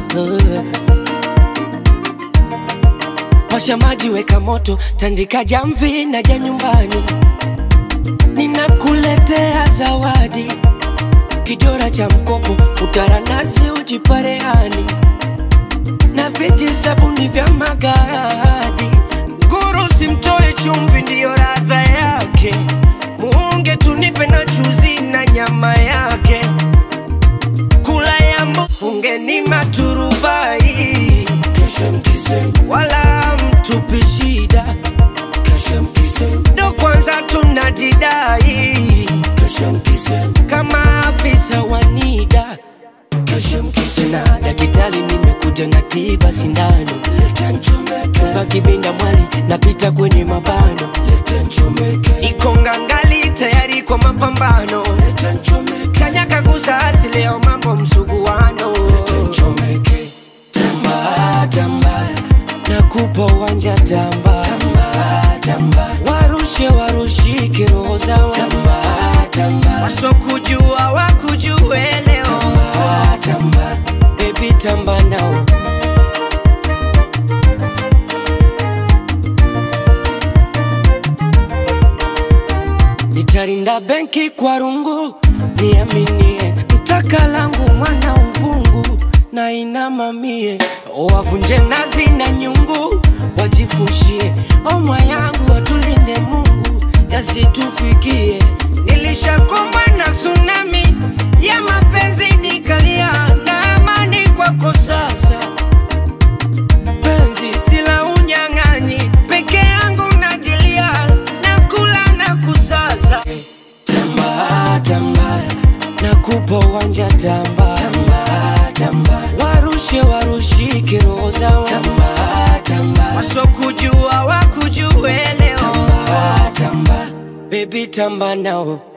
Washa maji, weka moto, tandika jamvi na ja nyumbani, ninakuletea zawadi, kijora cha mkopo, utaranasi ujiparehani na viji sabuni vya magadi. Nguru simtoe chumvi, ndiyo radha yake. Muunge tunipe na chuzi na nyama yake. Kula ya mfunge ni maturubai, wala mtupi shida. Ndo kwanza tunajidai kama afisa wa NIDA. Tena daktari, nimekuja na tiba sindano, chunga kibinda mwali, napita kwenye mabano, iko ngangali tayari kwa mapambano, kanyaka gusa asi leo mambo msuguano, tamba tamba, nakupa uwanja tamba tamba, warushe warushike roho zao wasokujua wakujue leo tamba, baby tamba nao nitarinda benki kwa rungu, niaminie mtaka langu mwana uvungu na inamamie wavunje nazi na nyungu wajifushie omwa yangu watulinde Mungu yasitufikie. Nilishakumbwa na tsunami ya mapenzi nikalia na amani kwako sasa penzi sila unyang'anyi peke yangu najilia na kula na kusaza tamba tamba nakupa uwanja tamba tamba tamba warushe warushike roho zao tamba tamba wasokujua wakujue leo tamba tamba baby tamba nao